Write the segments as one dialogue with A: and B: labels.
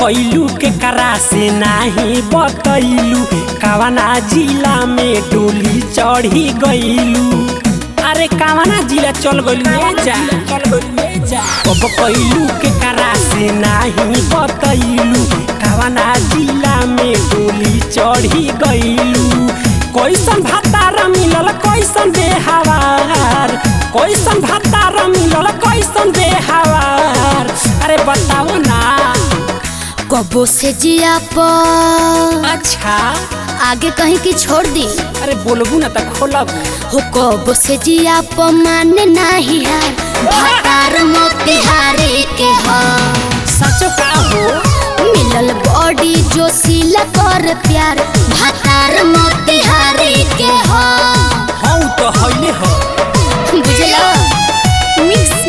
A: कैलू के करा से नाही बतैलू कवना जिला में डोली चढ़ी गईलू अरे कवना जिला चल गईलू ए जा चल गईलू ए जा अब कैलू के करा से नाही बतैलू कवना जिला में डोली चढ़ी गईलू कैसन भातार मिलल कैसन बेहवार कैसन भातार मिलल कैसन बेहवार अरे बताओ ना
B: कबो से जिया पर
A: अच्छा
B: आगे कहीं की छोड़ दी
A: अरे बोलबू ना त खोलबू
B: हो कबो से जिया पर माने नाही हार भातार मोतिहारी के हा
A: सचो का हो
B: मिलल बॉडी जो सिला कर प्यार भातार मोतिहारी के हा
A: हौ तो हइले हो
B: बुझला मिक्स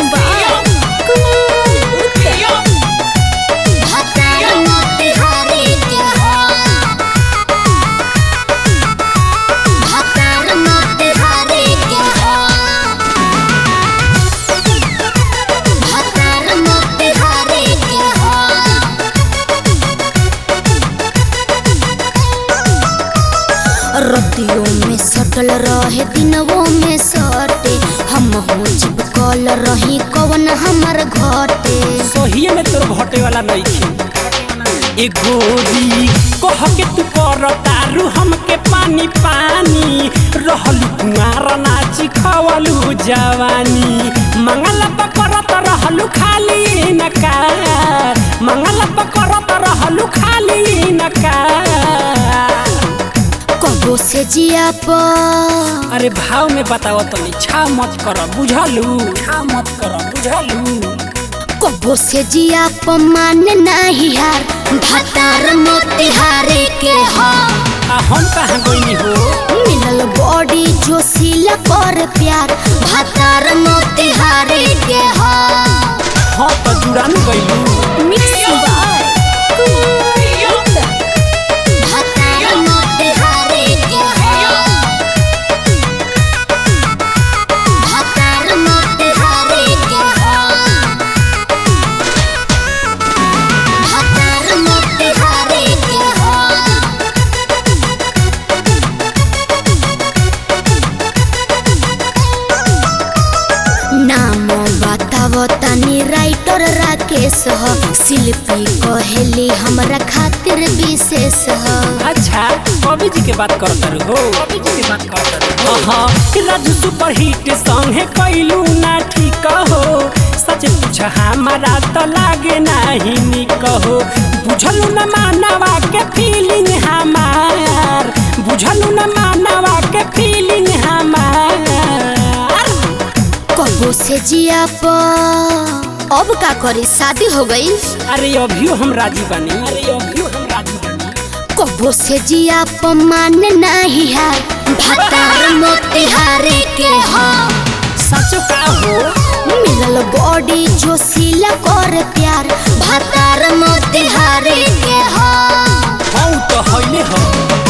B: भातार मोतिहारी के हा भातार मोतिहारी के हा भातार मोतिहारी के हा रतियों में सटल रहे दिनवों में सटे हम हो चिपकल रही कवन हमर घटे
A: सोहिए में तोर घटे वाला नहीं थी ए गोरी कह के तू कर तारू हमके पानी पानी रहलू कुमार नाची खवलू जवानी मंगल पकड़त रहलू खाली नकार मंगल पकड़त रहलू खाली नकार
B: कबो से जिया पर
A: अरे भाव में बताओ तनी छा मत कर बुझलू छा मत कर बुझलू
B: कबो से जिया पर माने नाही हार भातार मोतिहारी के हा
A: आ हम कहाँ गईनी हो
B: मिलल बॉडी जो सिला कर प्यार भातार मोतिहारी के हा
A: हाँ तो जुड़ान गईलू
B: मिक्स बाय भातार मोतिहारी के हा भातार मोतिहारी के हा भातार मोतिहारी के हा नाम बताव तनी राइटर राकेश ह शिल्पी कहेली हमरा खातिर विशेष ह
A: अच्छा कवि जी के बात करत रहो कवि जी के बात करत रहो हाँ राजू सुपर हिट सॉन्ग है कैलू ना ठीक हो सच पूछ हमारा तो लागे नहीं निक हो बुझलू न मानवा के फीलिंग हमार बुझलू न मानवा के फीलिंग हमार
B: कबो से जिया पर अब का करी शादी हो गई
A: अरे अभियो हम राजी बनी अरे अभियो हम राजी बनी
B: कबो से जिया पर माने नहीं हार भातार मोतिहारी के हा
A: सचो का हो
B: मिलल बॉडी जो सिला कर प्यार भातार मोतिहारी के हा
A: हौ तो हइले हो